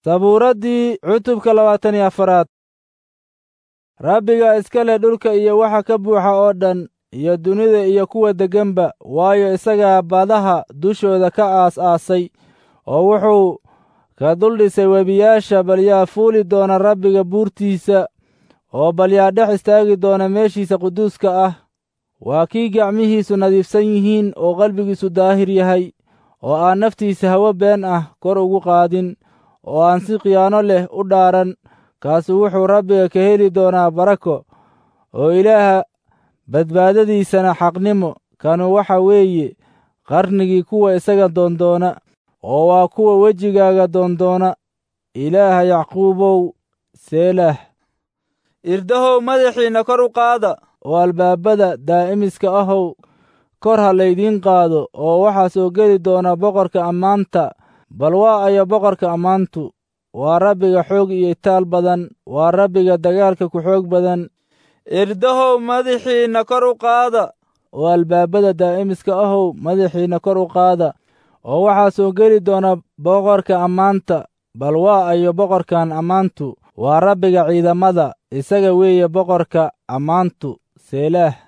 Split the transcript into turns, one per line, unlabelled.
sabuuraddii cutubka labaatan iyo afaraad rabbiga iska leh dhulka iyo waxa ka buuxa oo dhan iyo dunida iyo kuwa degganba waayo isagaa badaha dushooda ka aas-aasay oo wuxuu ka dul dhisay webiyaasha bal yaa fuuli doona rabbiga buurtiisa oo bal yaa dhex istaagi doona meeshiisa quduuska ah waa kii gacmihiisu nadiifsan yihiin oo qalbigiisu daahir yahay oo aan naftiisa hawo been ah kor ugu qaadin oo aan si khiyaano leh u dhaaran kaasu wuxuu rabbiga ka heli doonaa barako oo ilaaha badbaadadiisana xaqnimo kanu waxa weeye qarnigii kuwa isaga doondoona oo waa kuwa wejigaaga doondoona ilaaha yacquubow seelah irdahow madaxiinna kor u qaada oo albaabada daa'imiska ahow kor ha laydiin qaado oo waxaa soo geli doona boqorka ammaanta bal waa ayo boqorka ammaantu waa rabbiga xoog iyo itaal badan waa rabbiga dagaalka ku xoog badan irdahow madaxiinna kor u qaada oo albaabada daa'imiska ahow madaxiinna kor u qaada oo waxaa soo geli doona boqorka ammaanta bal waa ayo boqorkan ammaantu waa rabbiga ciidamada isaga weeye boqorka ammaantu seelaah